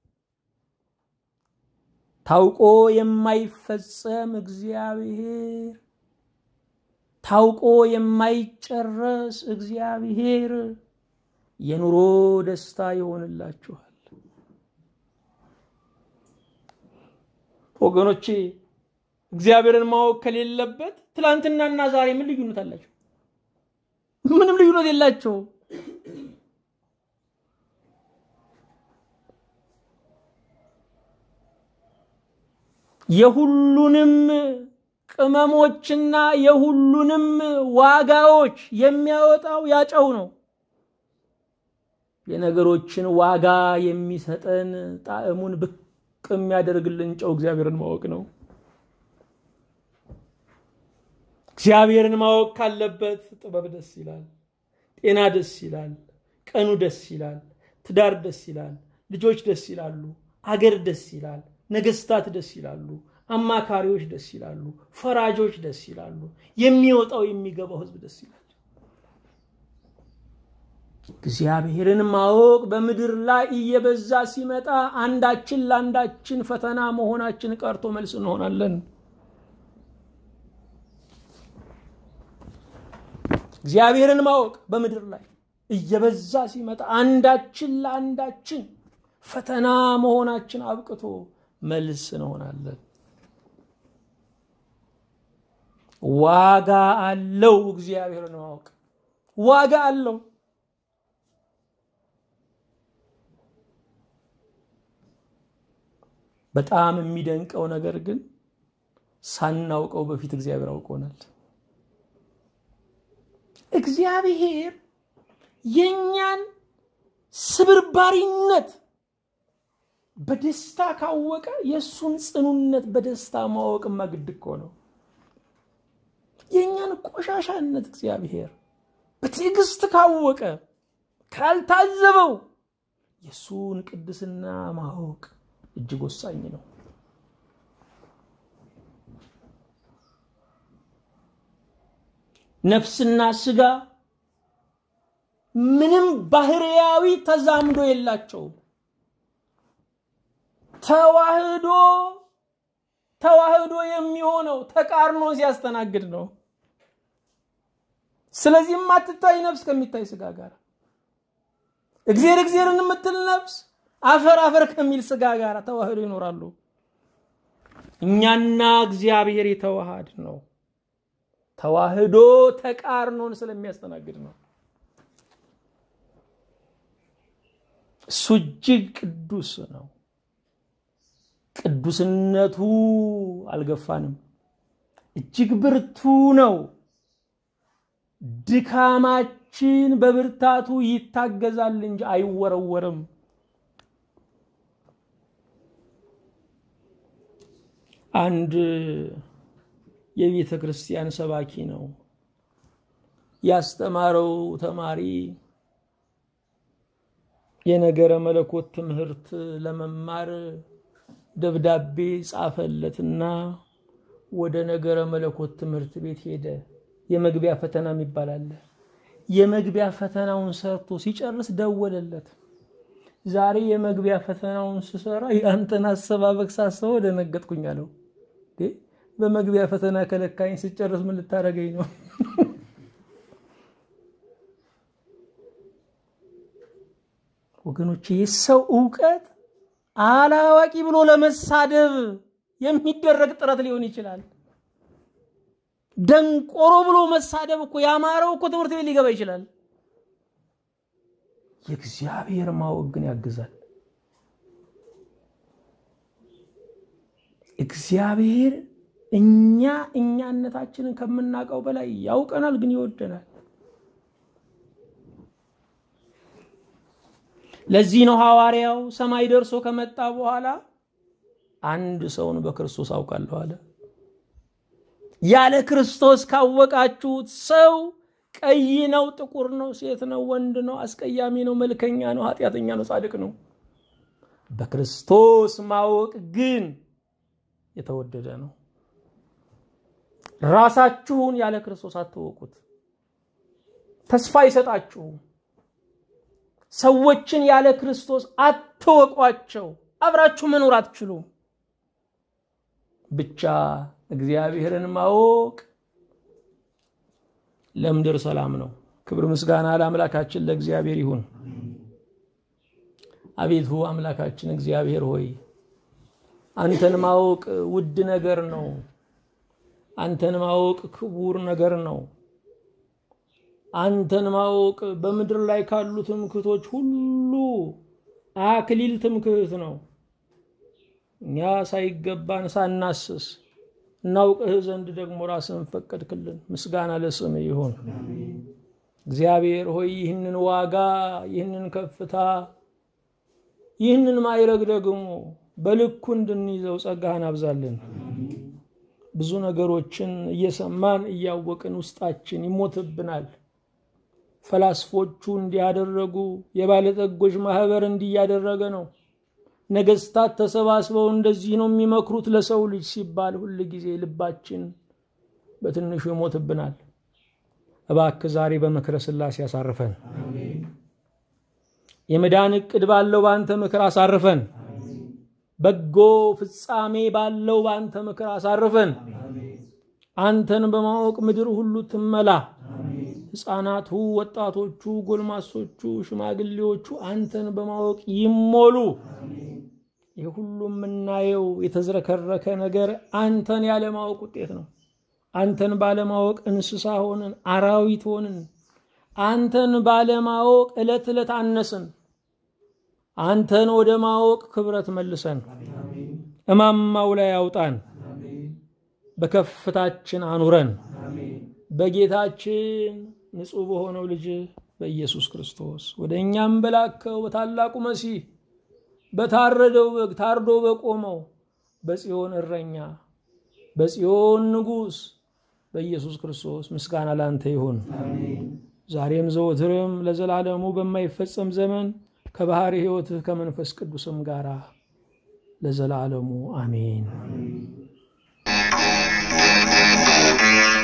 ታውቆ የማይፈጸም እግዚአብሔር፣ ታውቆ የማይጨረስ እግዚአብሔር የኑሮ ደስታ ይሆንላችኋል። ወገኖቼ እግዚአብሔርን ማወቅ ከሌለበት ትላንትናና ዛሬ ምን ልዩነት አላቸው? ምንም ልዩነት የላቸው። የሁሉንም ቅመሞችና የሁሉንም ዋጋዎች የሚያወጣው ያጨው ነው። የነገሮችን ዋጋ የሚሰጠን ጣዕሙን ብቅ የሚያደርግልን ጨው እግዚአብሔርን ማወቅ ነው። እግዚአብሔርን ማወቅ ካለበት ጥበብ ደስ ይላል፣ ጤና ደስ ይላል፣ ቀኑ ደስ ይላል፣ ትዳር ደስ ይላል፣ ልጆች ደስ ይላሉ፣ አገር ደስ ይላል፣ ነገስታት ደስ ይላሉ፣ አማካሪዎች ደስ ይላሉ፣ ፈራጆች ደስ ይላሉ፣ የሚወጣው የሚገባው ህዝብ ደስ ይላል። እግዚአብሔርን ማወቅ በምድር ላይ እየበዛ ሲመጣ አንዳችን ለአንዳችን ፈተና መሆናችን ቀርቶ መልስ እንሆናለን። እግዚአብሔርን ማወቅ በምድር ላይ እየበዛ ሲመጣ አንዳችን ለአንዳችን ፈተና መሆናችን አብቅቶ መልስ እንሆናለን። ዋጋ አለው። እግዚአብሔርን ማወቅ ዋጋ አለው። በጣም የሚደንቀው ነገር ግን ሳናውቀው በፊት እግዚአብሔር አውቆናል። እግዚአብሔር የእኛን ስብርባሪነት በደስታ ካወቀ የእሱን ጽኑነት በደስታ ማወቅማ ግድ እኮ ነው። የእኛን ቆሻሻነት እግዚአብሔር በትዕግስት ካወቀ ካልታዘበው የእሱን ቅድስና ማወቅ እጅግ ወሳኝ ነው። ነፍስና ስጋ ምንም ባህርያዊ ተዛምዶ የላቸውም። ተዋህዶ ተዋህዶ የሚሆነው ተቃርኖ ሲያስተናግድ ነው። ስለዚህ የማትታይ ነፍስ ከሚታይ ስጋ ጋር እግዜር እግዜርን የምትል ነፍስ አፈር አፈር ከሚል ስጋ ጋር ተዋህዶ ይኖራሉ። እኛና እግዚአብሔር የተዋሃድ ነው። ተዋህዶ ተቃርኖን ስለሚያስተናግድ ነው። እሱ እጅግ ቅዱስ ነው። ቅዱስነቱ አልገፋንም። እጅግ ብርቱ ነው። ድካማችን በብርታቱ ይታገዛል እንጂ አይወረወርም። አንድ የቤተ ክርስቲያን ሰባኪ ነው። ያስተማረው ተማሪ የነገረ መለኮት ትምህርት ለመማር ደብዳቤ ጻፈለትና ወደ ነገረ መለኮት ትምህርት ቤት ሄደ። የመግቢያ ፈተና የሚባል አለ። የመግቢያ ፈተናውን ሰርቶ ሲጨርስ ደወለለት። ዛሬ የመግቢያ ፈተናውን ስሰራ የአንተን አሰባበቅ ሳስበው ደነገጥኩኝ አለው። በመግቢያ ፈተና ከለካኝ ስጨርስ ምን ልታደርገኝ ነው? ወገኖች የሰው እውቀት አላዋቂ ብሎ ለመሳደብ የሚደረግ ጥረት ሊሆን ይችላል። ደንቆሮ ብሎ መሳደብ እኮ ያማረው እኮ ትምህርት ቤት ሊገባ ይችላል። የእግዚአብሔር ማወቅ ግን ያግዛል። እግዚአብሔር እኛ እኛነታችንን ከምናውቀው በላይ ያውቀናል፣ ግን ይወደናል። ለዚህ ነው ሐዋርያው ሰማይ ደርሶ ከመጣ በኋላ አንድ ሰውን በክርስቶስ አውቃለሁ አለ። ያለ ክርስቶስ ካወቃችሁት ሰው ቀይ ነው፣ ጥቁር ነው፣ ሴት ነው፣ ወንድ ነው፣ አስቀያሚ ነው፣ መልከኛ ነው፣ ኃጢአተኛ ነው፣ ጻድቅ ነው። በክርስቶስ ማወቅ ግን የተወደደ ነው። ራሳችሁን ያለ ክርስቶስ አትወቁት። ተስፋ አይሰጣችሁም። ሰዎችን ያለ ክርስቶስ አትወቋቸው። አብራችሁ መኖር አትችሉም። ብቻ እግዚአብሔርን ማወቅ ለምድር ሰላም ነው። ክብር ምስጋና ለአምላካችን ለእግዚአብሔር ይሁን። አቤቱ አምላካችን እግዚአብሔር ሆይ አንተን ማወቅ ውድ ነገር ነው። አንተን ማወቅ ክቡር ነገር ነው። አንተን ማወቅ በምድር ላይ ካሉ ትምክህቶች ሁሉ አክሊል ትምክህት ነው። እኛ ሳይገባን ሳናስስ እናውቅህ ዘንድ ደግሞ ራስን ፈቀድክልን። ምስጋና ለስም ይሁን። እግዚአብሔር ሆይ ይህንን ዋጋ፣ ይህንን ከፍታ፣ ይህንን ማይረግ ደግሞ በልኩ እንድንይዘው ጸጋህን አብዛልን። ብዙ ነገሮችን እየሰማን እያወቅን ውስጣችን ይሞትብናል። ፈላስፎቹ እንዲያደረጉ የባለጠጎች ማህበር እንዲያደረገ ነው። ነገስታት ተሰባስበው እንደዚህ ነው የሚመክሩት ለሰው ልጅ ሲባል ሁል ጊዜ ልባችን በትንሹ ይሞትብናል። እባክህ ዛሬ በምክረ ሥላሴ አሳርፈን፣ የመዳን ዕቅድ ባለው በአንተ ምክር አሳርፈን፣ በጎ ፍጻሜ ባለው በአንተ ምክር አሳርፈን። አንተን በማወቅ ምድር ሁሉ ትመላ። ሕፃናቱ፣ ወጣቶቹ፣ ጎልማሶቹ፣ ሽማግሌዎቹ አንተን በማወቅ ይሞሉ። ይህ ሁሉ የምናየው የተዝረከረከ ነገር አንተን ያለማወቅ ውጤት ነው። አንተን ባለማወቅ እንስሳ ሆንን፣ አራዊት ሆንን። አንተን ባለማወቅ ዕለት ዕለት አነስን። አንተን ወደ ማወቅ ክብረት መልሰን፣ እማማው ላይ አውጣን፣ በከፍታችን አኑረን በጌታችን ንጹሕ በሆነው ልጅ በኢየሱስ ክርስቶስ ወደ እኛም በላከው በታላቁ መሲህ በታረደው በግ ታርዶ በቆመው በጽዮን እረኛ በጽዮን ንጉሥ በኢየሱስ ክርስቶስ ምስጋና ላንተ ይሁን፣ ዛሬም ዘወትርም ለዘላለሙ በማይፈጸም ዘመን ከባሕሪ ሕይወትህ ከመንፈስ ቅዱስም ጋር ለዘላለሙ አሜን።